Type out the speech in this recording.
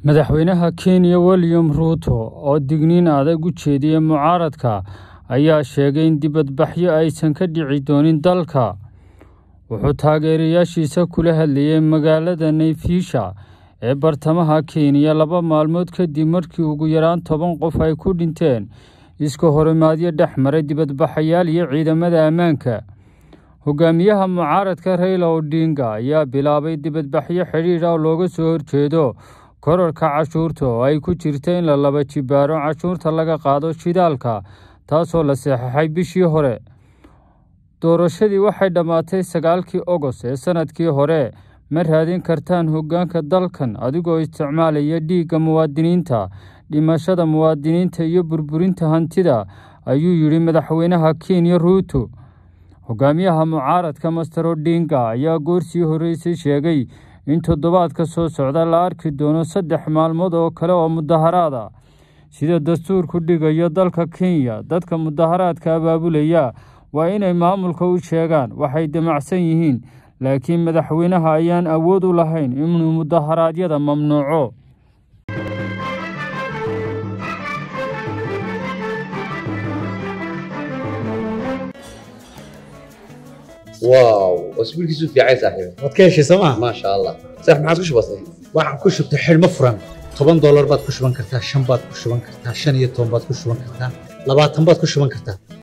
Madaxweynaha Kenya William Ruto oo digniin adag u jeediyay mucaaradka ayaa sheegay in dibadbaxyo aysan ka dhici doonin dalka. Wuxuu taageerayaashiisa kula hadlayay magaalada Naivasha ee bartamaha Kenya laba maalmood kadib markii ugu yaraan toban qof ay ku dhinteen iska horimaadyo dhex maray dibadbaxayaal iyo ciidamada ammaanka. Hogaamiyaha mucaaradka Raila Odinga ayaa bilaabay dibadbaxyo xidhiidh ah oo looga soo horjeedo kororka cashuurta oo ay ku jirto in la laba jibaaro cashuurta laga qaado shidaalka taasoo la saxeexay bishii hore. Doorashadii waxay dhammaatay sagaalkii Ogos ee sanadkii hore. Ma raadin kartaan hoggaanka dalkan adigoo isticmaalaya dhiigga muwaadiniinta, dhimashada muwaadiniinta iyo burburinta hantida, ayuu yidhi madaxweynaha Kenya Ruto. Hogaamiyaha mucaaradka Mr Odinga ayaa goor sii horeysay sheegay in toddobaadka soo socda la arki doono saddex maalmood oo kale oo mudaharaad ah. Sida dastuurku dhigayo dalka Kenya, dadka mudaharaadka abaabulaya waa inay maamulka u sheegaan waxay damacsan yihiin, laakiin madaxweynaha ayaan awood u lahayn inuu mudaharaadyada mamnuuco. واو اسبوع كيسو في عايز صاحبي waad ka heshay sooma ما شاء الله صح ما عادش بسيط waxaan ku shubtay xidhmo furan toban doolar baad ku shuban kartaa shan baad ku shuban kartaa shan iyo toban baad ku shuban kartaa labaatan baad ku shuban kartaa